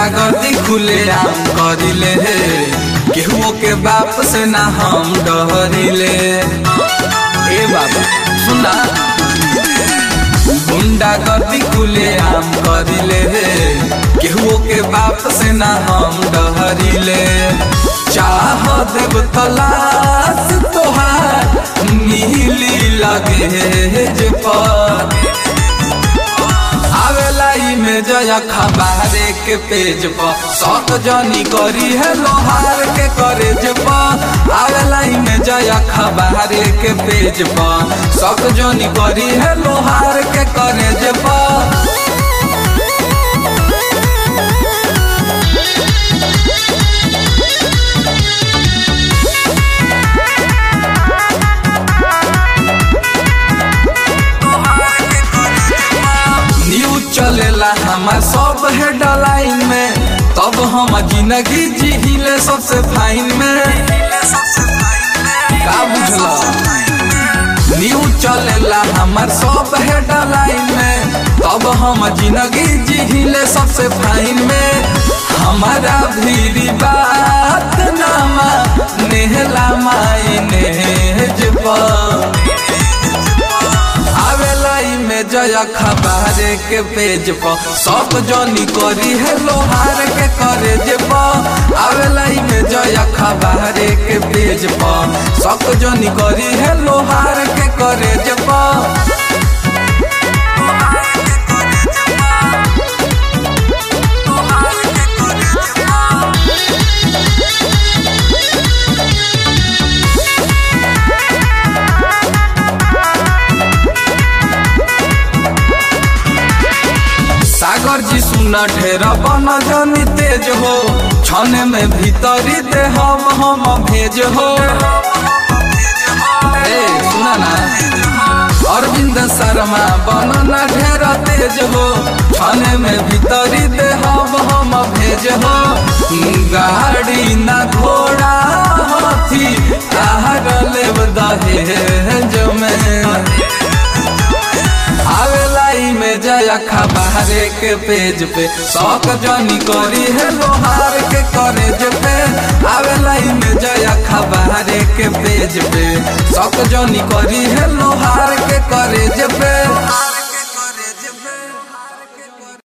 गुंडागर्दी खुले आम करिले केहुओ के बाप से ना हम डरिले ए बाबा सुना गुंडागर्दी खुले आम करिले केहुओ के बाप से ना हम डरिले चाह देव तलाश तोहार नीली लगे जे पर आवेला में जया खबारे के पेज पर शौक जनी करी है लोहार के करेज पर आवेला में जया खबारे के पेज पर शौक जनी करी है लोहार के करेज पर न्यूज चलेला हमार सब हेडलाइन में तब हम जिंदगी जिहिले सबसे फाइन में का बुझला न्यूज चलेला हमार सब हेडलाइन में तब हम जिंदगी जिहिले सबसे फाइन में हमारा भी बात नामा नेहला मायने पर आवेला में जया खबारे के पेज पर सब जनी करी है लोहार के करेज पर आवेला में जया खबारे के पेज पर सब जनी करी है लोहार के करेज पर सागर जी सुना ढेरा बना जनी तेज हो छने में भीतरी दे हम हम भेज हो ए सुना ना अरविंद शर्मा बनना ढेरा तेज हो छने में भीतरी दे हम हम भेज हो गाड़ी ना घोड़ा हाथी आहर लेव दहेज में आवेला में जया खबारे के पेज पे शौक जनी करी है लोहार के करेज पे आवेला में जया खबारे के पेज पे शौक जनी करी है लोहार